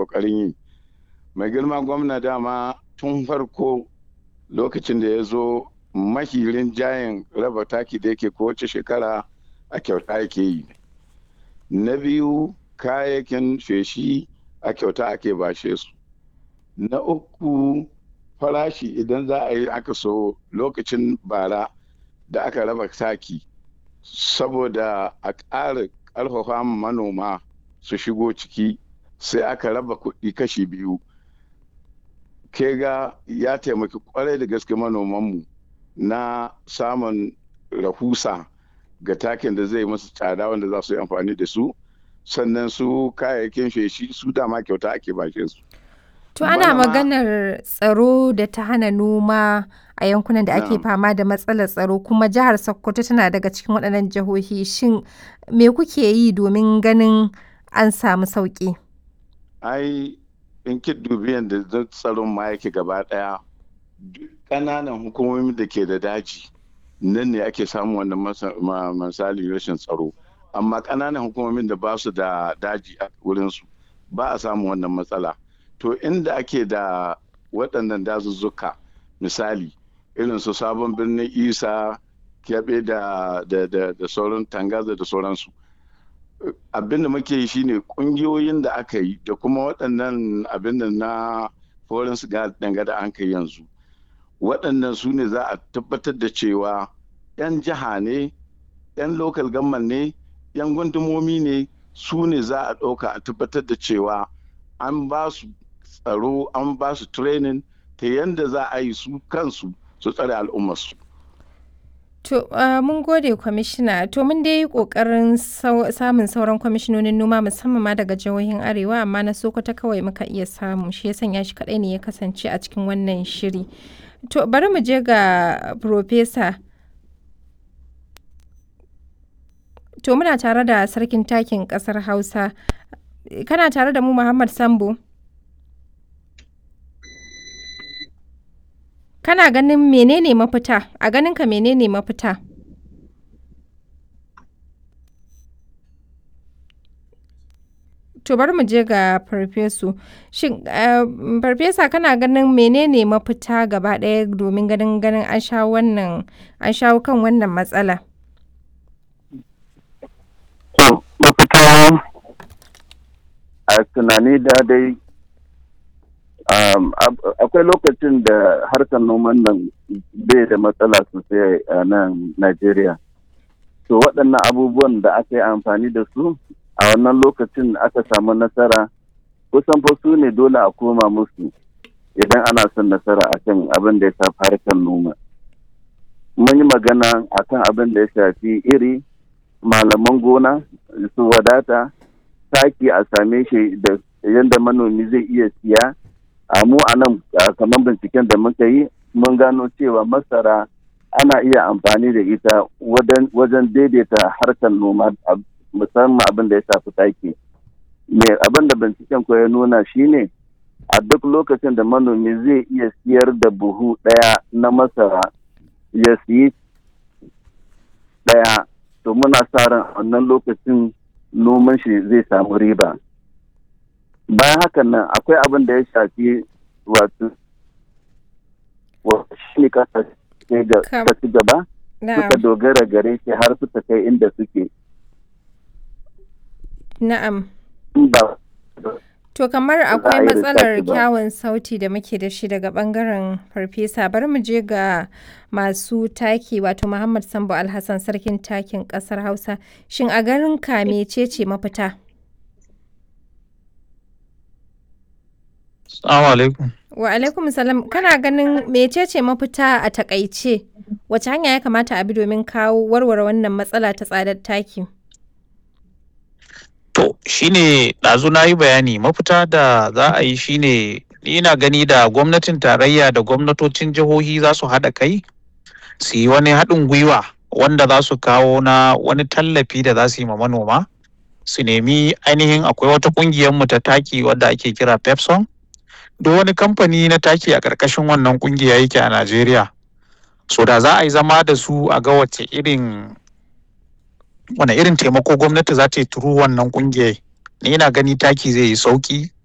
ƙoƙarin yi mai girma gwamna dama tun farko lokacin da ya zo mahirin jayin raba taki da yake kowace shekara a kyauta yake yi na biyu kayayyakin feshi a kyauta ake bashe su na uku farashi idan za a yi aka so lokacin bara da aka raba taki saboda a ƙara ƙarfafa manoma su shigo ciki sai aka raba kuɗi kashi biyu ke ga ya taimaki kwarai da gaske manomanmu na samun rahusa ga takin da zai masu tsada wanda za su yi amfani da su sannan su kayayyakin feshi su dama kyauta ake bashe su To ana maganar tsaro da ta hana noma a yankunan da ake fama da matsalar tsaro kuma jihar Sokoto tana daga cikin waɗannan jihohi shin me kuke yi domin ganin an samu sauƙi? Ai in ki dubi yadda tsaron ma yake gaba ɗaya ƙananan hukumomin da ke da daji nan ne ake samun wannan misali rashin tsaro amma ƙananan hukumomin da ba su da daji a wurinsu ba a samun wannan matsala. to inda ake da waɗannan dazuzzuka misali irin su sabon birnin isa kyaɓe da, da, da, da sauran tangaza da sauransu abin da muke yi shine ƙungiyoyin da aka yi da kuma waɗannan abin da na foreign danga da an kai yanzu waɗannan su ne za a tabbatar da cewa 'yan jiha ne 'yan local government ne 'yan gundumomi ne su ne za a ɗauka a tabbatar da cewa an ba su tsaro an ba su training ta yadda za a yi su kansu su tsare al'ummarsu. To, uh, mun gode kwamishina, to mun dai yi ƙoƙarin samun sauran kwamishinonin noma musamman ma daga jihohin Arewa, amma na Sokoto kawai muka iya samu, shi ya sanya shi kaɗai ne ya kasance a cikin wannan shiri. To, bari mu je ga Profesa. To, muna tare da sarkin takin ƙasar Hausa. Kana tare da mu Muhammad Sambo? Kana ganin menene mafita? A ganinka menene mafita? To bari mu je ga farfesu. Shin farfesa kana ganin menene mafita gaba ɗaya domin ganin ganin an shawo wannan an shawo kan wannan matsala? To mafita a tunani da dai akwai lokacin da harkar noman nan bai da matsala sosai a nan Najeriya. To waɗannan abubuwan da aka yi amfani da su a wannan lokacin aka samu nasara kusan fa su ne dole a koma musu idan ana son nasara akan abin da ya shafi harkar noma. Mun yi magana akan abin da ya shafi iri, malaman gona, su wadata, taki a same shi da yadda manomi zai iya siya. a mu a nan kamar binciken da muka yi mun gano cewa masara ana iya amfani da ita wajen daidaita harkar noma musamman abin da ya shafi taki me abin da binciken ko ya nuna shine a duk lokacin da manomi zai iya siyar da buhu ɗaya na masara ya siyi ɗaya to muna sa ran wannan lokacin noman shi zai samu riba bayan hakan nan akwai abin da ya shafi wato shi ne kasa ta ci gaba suka dogara gare shi har suka kai inda suke na'am to kamar akwai matsalar kyawun sauti da muke da shi daga bangaren farfesa bari mu je ga masu taki wato muhammad sambo alhassan sarkin takin kasar hausa shin a garin ka mecece mafita Assalamu alaikum. Wa alaikum salam. Kana ganin mecece mafita a takaice? Wace hanya ya kamata a bi domin kawo warware wannan matsala ta tsadar taki? To, shine ɗazu na yi bayani mafita da za a yi shine ina gani da gwamnatin tarayya da gwamnatocin jihohi za su haɗa kai su yi wani haɗin gwiwa wanda za su kawo na wani tallafi da za su yi ma manoma su nemi ainihin akwai wata ƙungiyar mu ta taki wadda ake kira pepson duk wani kamfani na taki a ƙarƙashin wannan ƙungiya yake a Najeriya. So da za a yi zama da su a ga wace irin wane irin taimako gwamnati za ta yi turu wannan ƙungiyar. Ni ina gani taki zai yi sauƙi